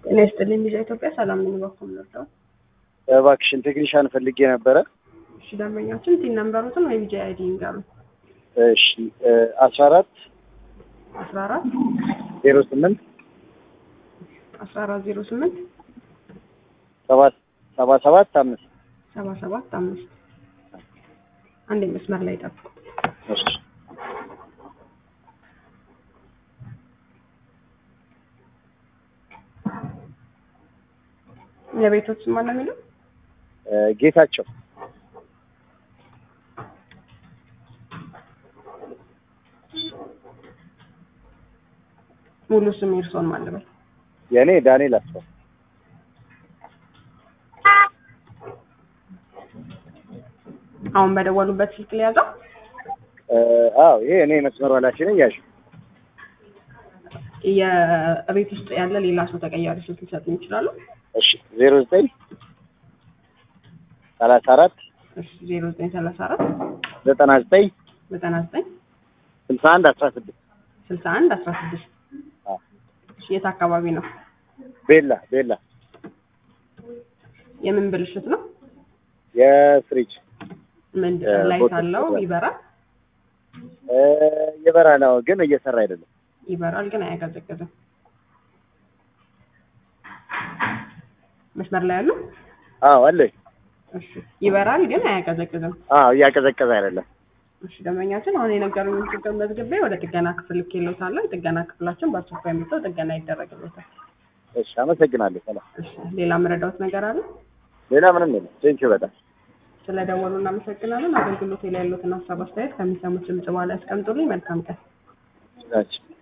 ጤና ይስጥልኝ ቪዛ ኢትዮጵያ ሰላም ነኝ። በኩል ምርጠው እባክሽን ቴክኒሻን ፈልጌ ነበረ። እሺ ደንበኛችን ቲን ነንበሩትን ወይ ቪዛ አይዲ ይንገሩ። እሺ አስራ አራት አስራ አራት ዜሮ ስምንት አስራ አራት ዜሮ ስምንት ሰባት ሰባ ሰባት አምስት ሰባ ሰባት አምስት አንድ መስመር ላይ ጠብቁ። እሺ የቤቶች ስም ማነው የሚለው? ጌታቸው ሙሉ ስም የእርስዎን ማን ነው? የእኔ ዳንኤል አስፋው አሁን በደወሉበት ስልክ ሊያዘው አዎ ይሄ እኔ መስመር ኃላፊ ነኝ ያዥ የቤት ውስጥ ያለ ሌላ ሰው ተቀያሪ ስልክ ሊሰጡኝ ይችላሉ? እሺ ዜሮ ዘጠኝ ሰላሳ አራት እሺ ዜሮ ዘጠኝ ሰላሳ አራት ዘጠና ዘጠኝ ዘጠና ዘጠኝ ስልሳ አንድ አስራ ስድስት ስልሳ አንድ አስራ ስድስት እሺ የት አካባቢ ነው? ቤላ ቤላ የምን ብልሽት ነው? የፍሪጅ ምን እ ላይት ቦት- አለው? ቦት- ይበራል የበራ ነው ግን እየሰራ አይደለም። ይበራል ግን አያቀዘቅዝም። መስመር ላይ ያለው አዎ አለኝ። እሺ ይበራል ግን አያቀዘቅዝም። አዎ እያቀዘቀዘ አይደለም። እሺ ደንበኛችን አሁን የነገሩኝን ችግር መዝግቤ ወደ ጥገና ክፍል ልኬልዎታለሁ። የጥገና ክፍላችን በአስቸኳይ መጥተው ጥገና ይደረግልዎታል። እሺ አመሰግናለሁ። ሰላም። እሺ ሌላ የምረዳዎት ነገር አለ? ሌላ ምንም የለም። ቴንኪው በጣም ስለደወሉ እናመሰግናለን። አገልግሎት ላይ ያሉትን ሀሳብ አስተያየት ከሚሰሙት ድምጽ በኋላ ያስቀምጡልኝ። መልካም ቀን። ናቸው